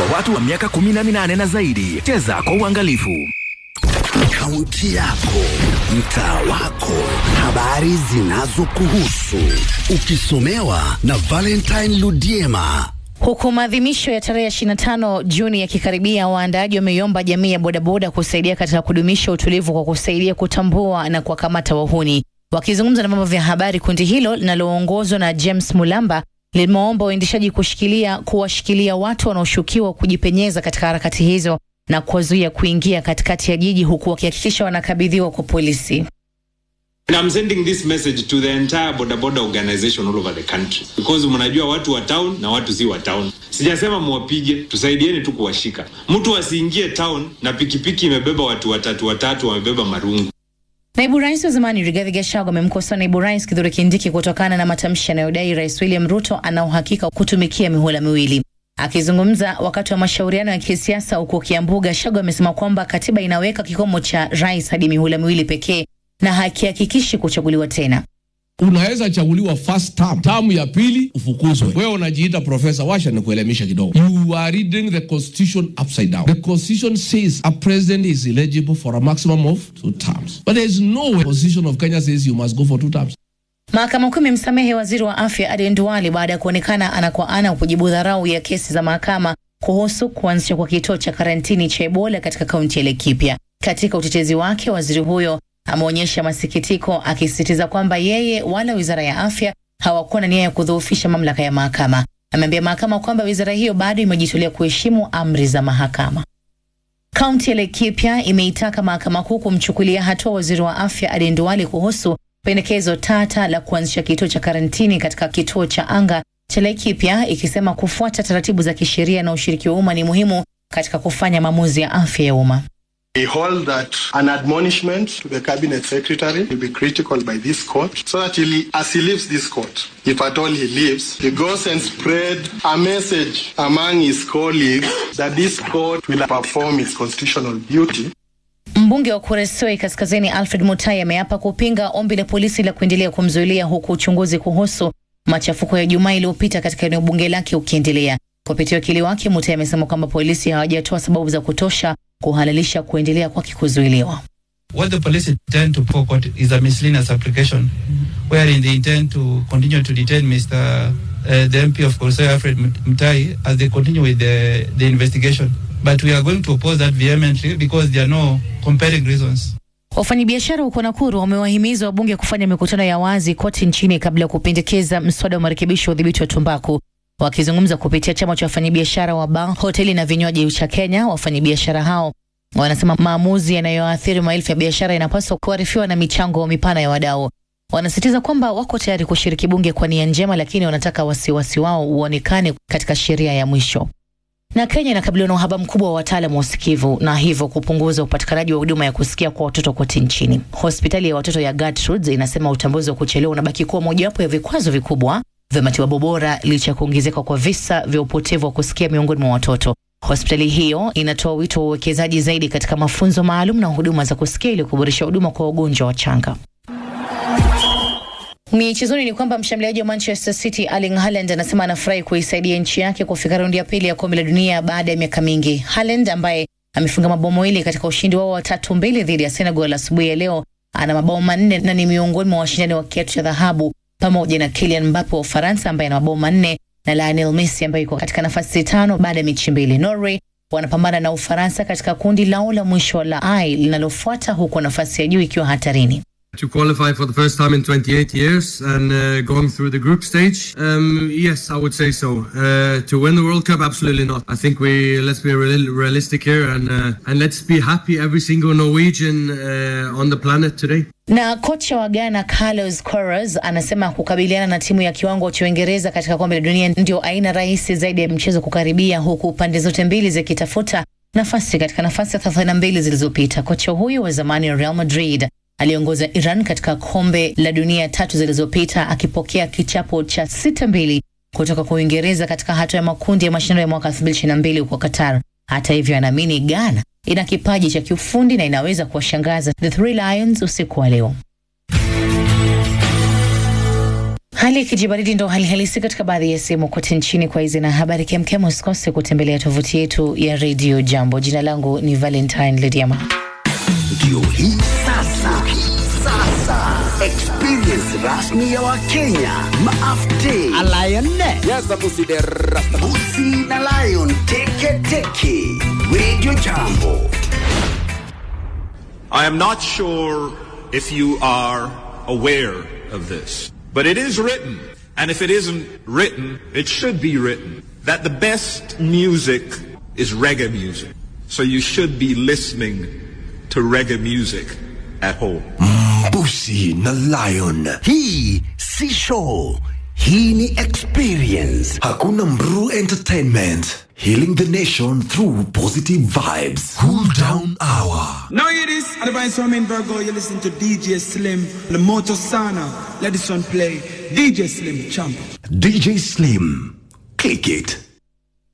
watu wa miaka 18 na zaidi. Cheza kwa uangalifu. Kaunti yako, mtaa wako, habari zinazokuhusu, ukisomewa na Valentine Ludiema. Huku maadhimisho ya tarehe 25 Juni yakikaribia, waandaaji wameiomba jamii ya bodaboda kusaidia katika kudumisha utulivu kwa kusaidia kutambua na kuwakamata wahuni. Wakizungumza na vyombo vya habari, kundi hilo linaloongozwa na James Mulamba limewaomba waendeshaji kushikilia kuwashikilia watu wanaoshukiwa kujipenyeza katika harakati hizo na kuwazuia kuingia katikati ya jiji, huku wakihakikisha wanakabidhiwa kwa polisi. And I'm sending this message to the entire boda boda organization all over the country because mnajua watu wa town na watu si wa town. Sijasema mwapige, tusaidieni tu kuwashika. Mtu asiingie town na pikipiki imebeba watu watatu watatu, wamebeba marungu. Naibu rais wa zamani Rigathi Gachagua amemkosoa naibu rais Kithure Kindiki kutokana na matamshi yanayodai rais William Ruto ana uhakika wa kutumikia mihula miwili. Akizungumza wakati wa mashauriano ya kisiasa huko Kiambu, Gachagua amesema kwamba katiba inaweka kikomo cha rais hadi mihula miwili pekee na hakihakikishi kuchaguliwa tena. Unaweza chaguliwa first term, term ya pili ufukuzwe. Wewe unajiita profesa, washa ni kuelemisha kidogo. You are reading the constitution upside down. The constitution says a president is eligible for a maximum of two terms, but there is no way the constitution of Kenya says you must go for two terms. Mahakama Kuu imemsamehe waziri wa afya Aden Duale baada ya kuonekana ana kwa ana kujibu dharau ya kesi za mahakama kuhusu kuanzishwa kwa kituo cha karantini cha Ebola katika kaunti ya Laikipia. Katika utetezi wake, waziri huyo ameonyesha masikitiko akisisitiza kwamba yeye wala wizara ya afya hawakuwa na nia ya kudhoofisha mamlaka ya mahakama. Ameambia mahakama kwamba wizara hiyo bado imejitolea kuheshimu amri za mahakama. Kaunti ya Laikipia imeitaka mahakama kuu kumchukulia hatua waziri wa afya Aden Duale kuhusu pendekezo tata la kuanzisha kituo cha karantini katika kituo cha anga cha Laikipia, ikisema kufuata taratibu za kisheria na ushiriki wa umma ni muhimu katika kufanya maamuzi ya afya ya umma. We hold that an admonishment to the cabinet secretary will be critical by this court so that he, as he leaves this court, if at all he leaves, he goes and spread a message among his colleagues that this court will perform its constitutional duty. Mbunge wa Kuresoi Kaskazini Alfred Mutai ameapa kupinga ombi la polisi la kuendelea kumzuilia huku uchunguzi kuhusu machafuko ya Jumaa iliyopita katika eneo bunge lake ukiendelea. Kupitia wakili wake, Mutai amesema kwamba polisi hawajatoa sababu za kutosha kuhalalisha kuendelea kwake kuzuiliwa. What the police intend to purport is a miscellaneous application wherein they intend to continue to detain Mr. Uh, the MP of Kuresoi Alfred Mutai as they continue with the, the investigation. But we are going to oppose that vehemently because there are no compelling reasons. Wafanyabiashara huko Nakuru wamewahimiza wabunge kufanya mikutano ya wazi kote nchini kabla ya kupendekeza mswada wa marekebisho ya udhibiti wa tumbaku. Wakizungumza kupitia chama cha wafanyabiashara wa baa, hoteli na vinywaji cha Kenya, wafanyabiashara hao wanasema maamuzi yanayoathiri maelfu ya biashara yanapaswa kuarifiwa na michango mipana ya wadau. Wanasisitiza kwamba wako tayari kushiriki bunge kwa nia njema, lakini wanataka wasiwasi wao uonekane katika sheria ya mwisho. Na Kenya inakabiliwa na uhaba mkubwa wa wataalamu wa usikivu na hivyo kupunguza upatikanaji wa huduma ya kusikia kwa watoto kote nchini. Hospitali ya watoto ya Gertrudes inasema utambuzi wa kuchelewa unabaki kuwa mojawapo ya vikwazo vikubwa vya matibabu bora licha ya kuongezeka kwa visa vya upotevu wa kusikia miongoni mwa watoto. Hospitali hiyo inatoa wito wa uwekezaji zaidi katika mafunzo maalum na huduma za kusikia ili kuboresha huduma kwa wagonjwa wachanga. Michezoni ni kwamba mshambuliaji wa Manchester City Erling Haaland anasema anafurahi kuisaidia nchi yake kufika raundi ya pili ya kombe la dunia baada ya miaka mingi. Haaland ambaye amefunga mabao mawili katika ushindi wao wa tatu mbili dhidi ya Senegal asubuhi ya leo ana mabao manne na ni miongoni mwa washindani wa kiatu cha dhahabu pamoja na Kylian Mbappe wa Ufaransa ambaye ana mabao manne na Lionel Messi ambaye yuko katika nafasi tano baada ya mechi mbili. Norway wanapambana na Ufaransa katika kundi lao la mwisho la I linalofuata huku nafasi ya juu ikiwa hatarini. To qualify for the first time in 28 years and uh, going through the group stage, um, yes, I would say so. Uh, to win the World Cup, absolutely not. I think we let's be real, realistic here and uh, and let's be happy every single Norwegian uh, on the planet today. Na kocha wa Ghana Carlos Queiroz anasema kukabiliana na timu ya kiwango cha Uingereza katika kombe la dunia ndio aina rahisi zaidi ya mchezo kukaribia, huku pande zote mbili zikitafuta nafasi katika nafasi ya 32 zilizopita. Kocha huyu wa zamani wa Real Madrid aliongoza Iran katika kombe la dunia tatu zilizopita akipokea kichapo cha sita mbili kutoka kwa Uingereza katika hatua ya makundi ya mashindano ya mwaka 2022 huko Qatar. Hata hivyo, anaamini Ghana ina kipaji cha kiufundi na inaweza kuwashangaza the Three Lions usiku wa leo. Hali ya kijibaridi ndo hali halisi katika baadhi ya sehemu kote nchini. Kwa hizi na habari kemkem, usikose kutembelea tovuti yetu ya redio Jambo. Jina langu ni Valentine Lediama. Ndio hii sasa, sasa experience rasmi ya Wakenya maafte Busi na Lion teke teke, Radio Jambo. I am not sure if you are aware of this, but it is written, and if it isn't written, it should be written, that the best music is reggae music. So you should be listening to reggae music at home. Busi na Lion. Hii si show, hii ni experience. Hakuna Mru Entertainment. Healing the nation through positive vibes. Cool down hour. Now hear this, advice from in Virgo, you listen to DJ Slim, the Moto Sana. Let this one play. DJ Slim, champ. DJ Slim. Click it.